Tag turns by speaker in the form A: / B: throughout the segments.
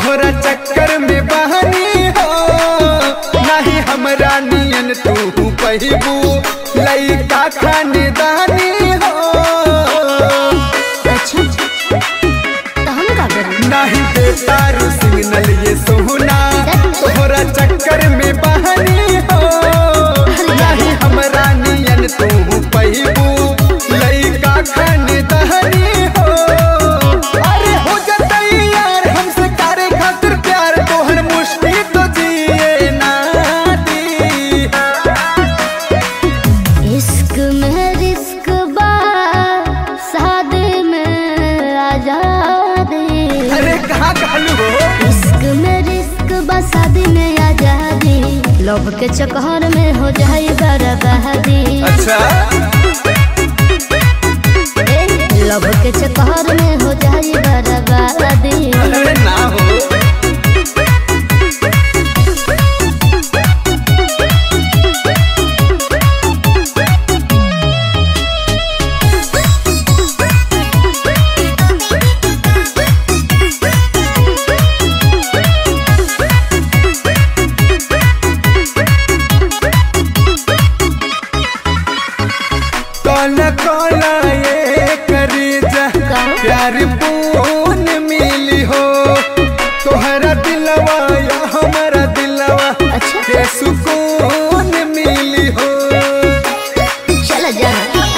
A: तोहरा चक्कर में बहनी हो नहीं हमरा नियन तू पहिबू लइका खानदानी हो
B: अच्छा तो हम का करी
A: नहीं बेतारू सिग्नल ये सोना तोहरा चक्कर में बहनी हो नहीं हमरा नियन तू पहिबू लइका खानदानी हो अरे हो जतई यार हमसे करे खातिर प्यार तोहर मुश्किल तो जिए ना दी
B: इश्क में रिस्क बा शादी में आजादी
A: अरे कहाँ कहलू हो
B: इश्क में रिस्क बा शादी में आजादी लोभ के चक्कर में हो जाए बर्बादी
A: अच्छा
B: ए, लोभ के चक्कर में हो जाए बर्बादी
A: अरे ना हो काला काला ये करी जा प्यार पून मिली हो तोहरा दिलवा या हमारा दिलवा
B: अच्छा
A: के सुकून मिली हो
B: चल जा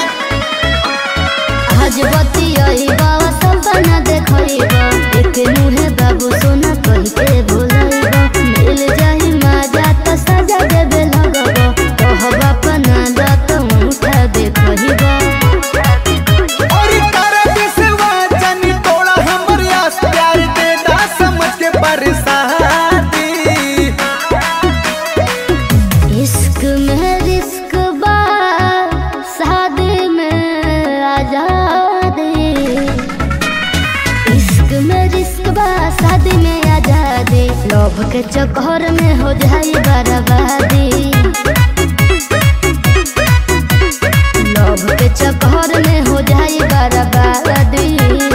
B: आज बतियाई बाबा सपना देखइबा एक मुहे बाबू सोना कहि के भुलाइबा मिल जाई मजा त सजा देबे लगबा कहबा अपना लत उठा देखइबा
A: और तारा बिसवा जानी तोड़ा हमर आस प्यार दे दा समझ के बरसाती
B: इश्क में रिस्क बा शादी में आजादी इश्क में रिस्क बा शादी में आजादी लोभ के चक्कर में हो जाई बर्बादी लोभ के चक्कर में हो जाई बर्बादी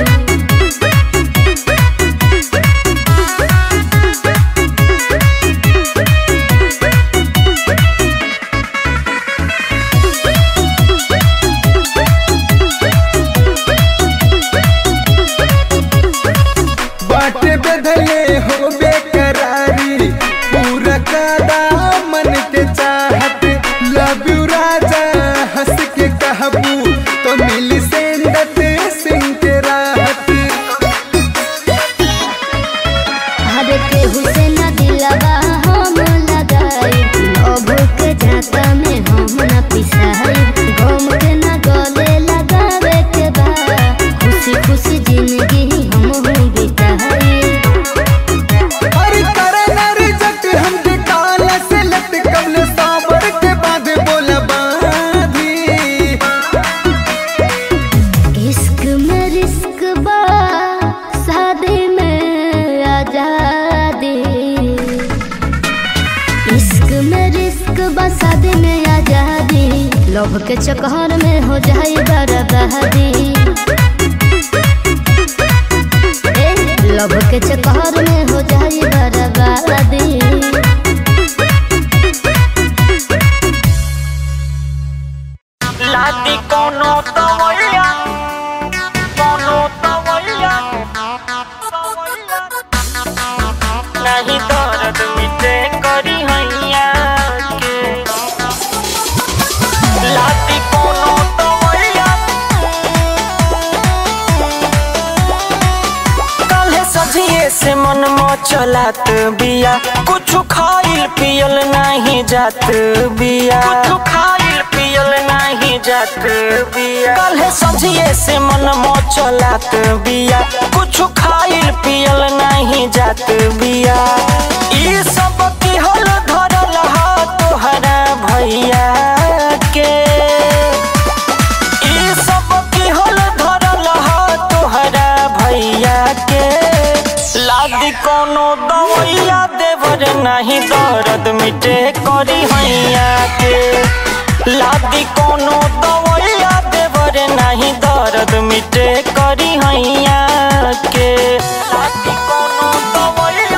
A: बाटे बदले हो बेकरारी पूरा कादा मन के चाहत लव यू राजा हंस के कहबू तो मिली सेंदत सिंह के राहत
B: हर के हुसैन दिलवा हम लगाई लोभ के झाका में हम न पिसाई घूम के न गले लगावे के बा खुशी खुशी जिंदगी हम हूँ बिताई
A: अरे करे नर जट हम के काला से लट कबल साबर के बाद बोला बाधी
B: इश्क में रिस्क बा शादी में आजादी इश्क में रिस्क बा शादी में आजादी लोभ के चक्कर में हो जाए बर्बादी ए, लोभ के चक्कर में हो जाए बर्बादी
C: लादी कोनो तवैया कोनो तवैया नहीं दर्द मिटे करी हैया के लादी कोनो तवैया काल्हे सजिए से मन चलात बिया कुछ खाइल पियल नहीं जात बिया कुछ खाइल पियल नहीं जात बिया काल्हे सजिए से मन चलात बिया कुछ खाइल पियल नहीं जात बिया ई सब की हल धरल हा तोहरा भैया के ई सब की हल धरल हा तोहरा भैया के लादी कोनो दवैया देवर नहीं दर्द मिटे करी हैया के लादी कोनो दवैया देवर नहीं दर्द मिटे करी हैया के लादी कोनो दवैया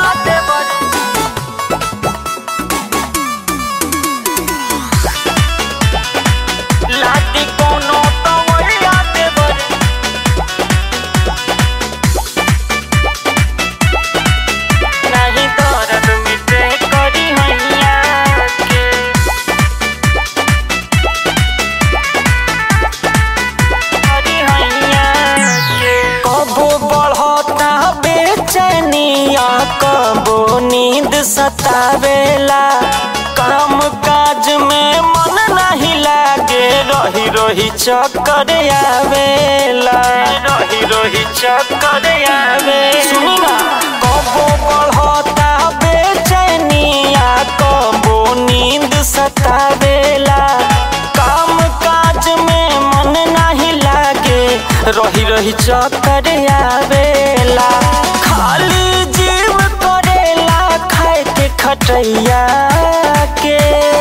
C: सतावेला काम काज में मन नहीं लागे रही रही चक्कर आवेला रही रही चक्कर आवे सुनी ना कबो बढ़ता बेचैनिया कबो नींद सतावेला काम काज में मन नहीं लागे रही रही चक्कर आवेला खाली जीव करेला खाए के खटैया के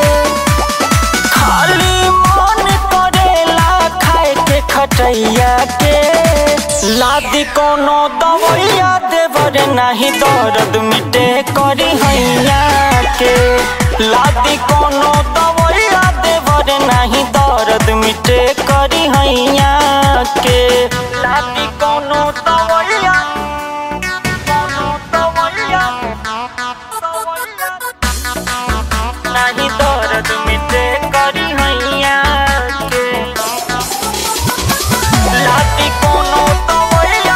C: खाली मन करेला खाए के खटैया के लादी कोनो दवैया देवर नहीं दर्द मिटे करी हैया के लादी कोनो दवैया देवर नहीं दर्द मिटे करी हैया के लादी कोनो दवैया कोनो दवैया नहीं दर्द मिटे करी हैया के लाती कोनो दवैया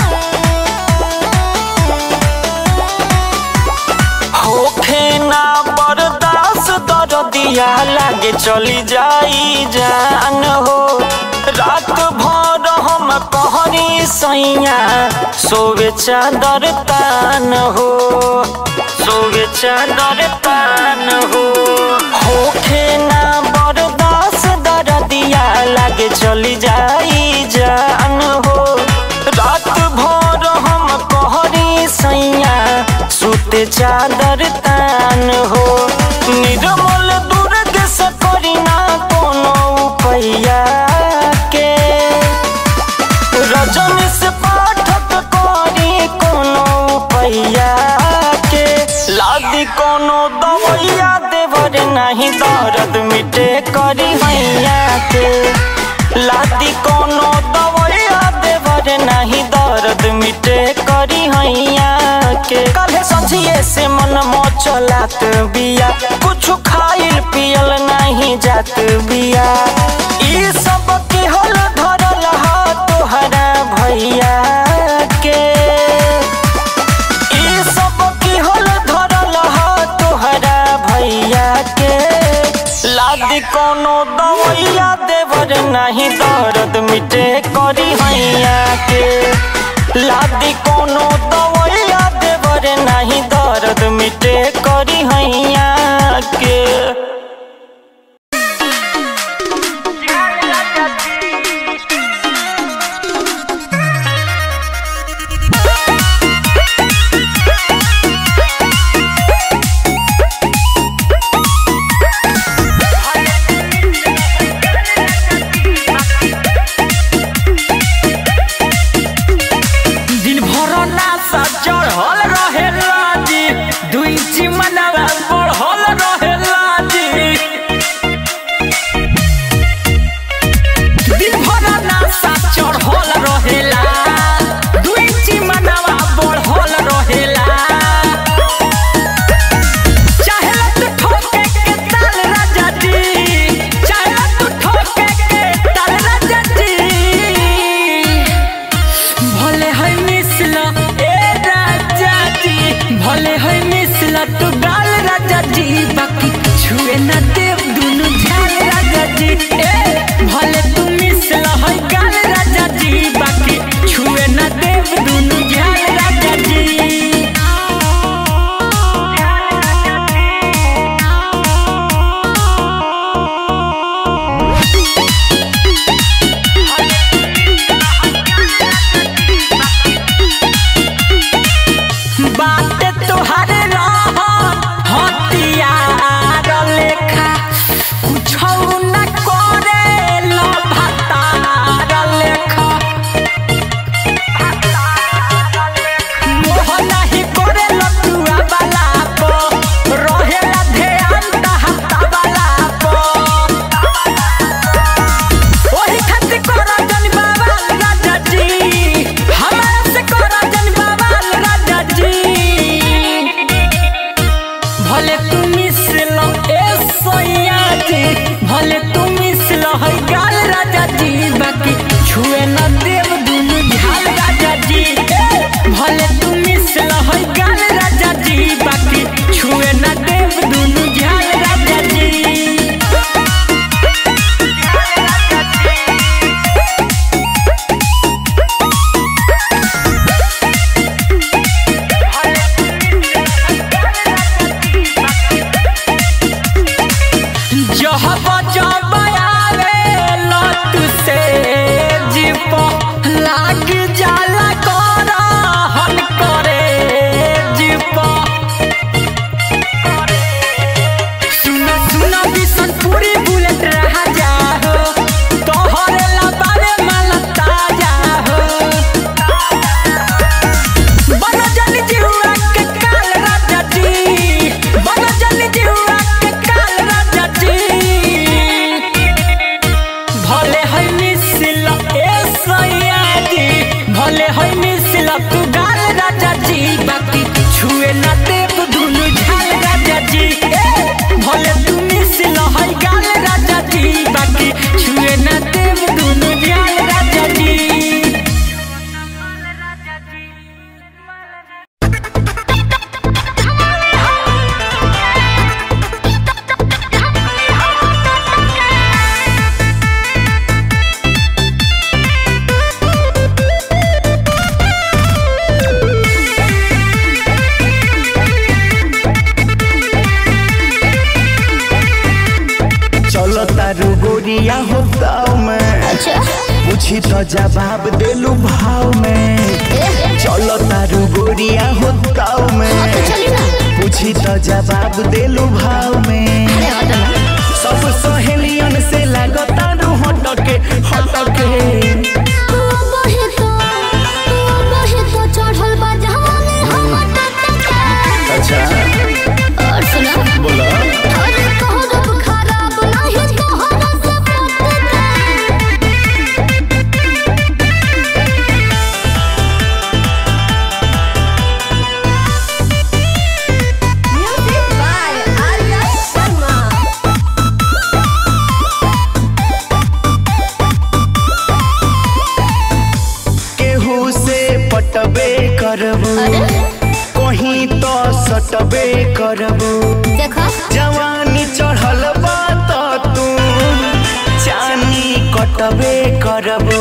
C: होखे ना बर्दाश्त दर्दिया लागे चली जाई जान हो रात भर हम कहरी सैया सोवे चादर तान हो सोवे चादर तान हो होखे ना बर्दाश्त दर्दिया लागे चली जाई जान हो रात भर हम कहरी सैया सुते चादर तान हो निर्मल दुर्ग से करी ना कोनो उपाया के रजन से पाठक करी कोनो उपाया के लादी कोनो दवैया देवर नहीं दर्द मिटे करी हैया के लादी कोनो दवैया देवर नहीं दर्द मिटे करी हैया के कल सझिए से मन मोचलात बिया कुछ खाइल पियल नहीं जात बिया ई सब के हल धरल हा तोहरा भैया के ई सब की हल धरल हा तोहरा भैया के लादी कोनो दवैया देवर नहीं दर्द मिटे करी हैया के लादी कोनो दवैया देवर नहीं दर्द मिटे करी हैया के दिन भर ना पूछी तो जवाब देलू भाव में चलो तारू गोरिया हो ताव में
B: चली ना
C: पूछी तो जवाब देलू भाव में
B: अरे हट ना
C: सब सहेलियन से लागता रू हटके हटके
B: तू बहे तो तू बहे तो चढ़ल बा जहाने हम टटके
C: अच्छा
B: और सुना
C: बोला
B: अरे तोहर खराब नाही तोहर से पटके म्यूजिक बाय आर्या शर्मा
C: केहू से पटबे करबू
B: अरे
C: कहीं तो सटबे करबू
B: देखो
C: जवानी चढ़ल बा त तू चानी कटबे करबू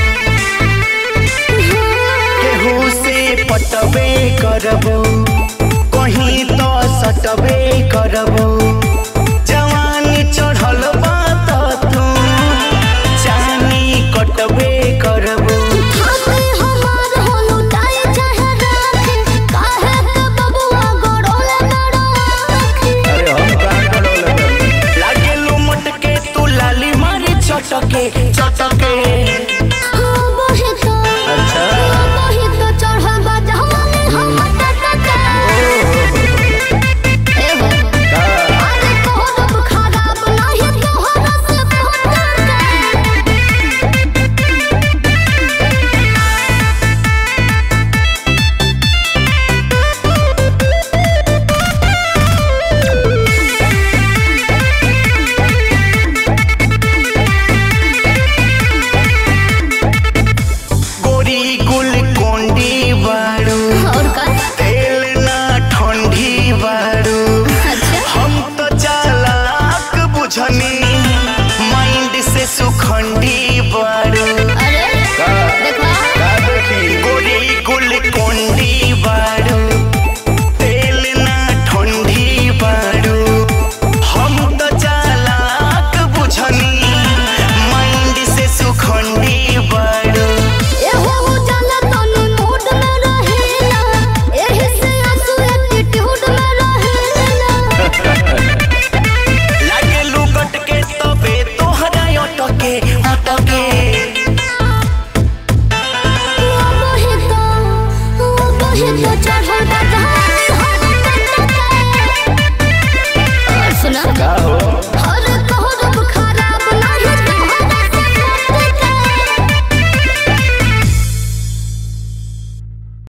C: केहू से पटबे करबू कहीं तो सटबे करबू जवानी चढ़ल बा त तू चानी कटबे करबू
B: हाथे हमार होलू टाई चाहे राखे काहे के बबुआ गोड़ोले बड़ो आखे
C: अरे हम कहाँ लागे लो मटके तू लाली मारे चटके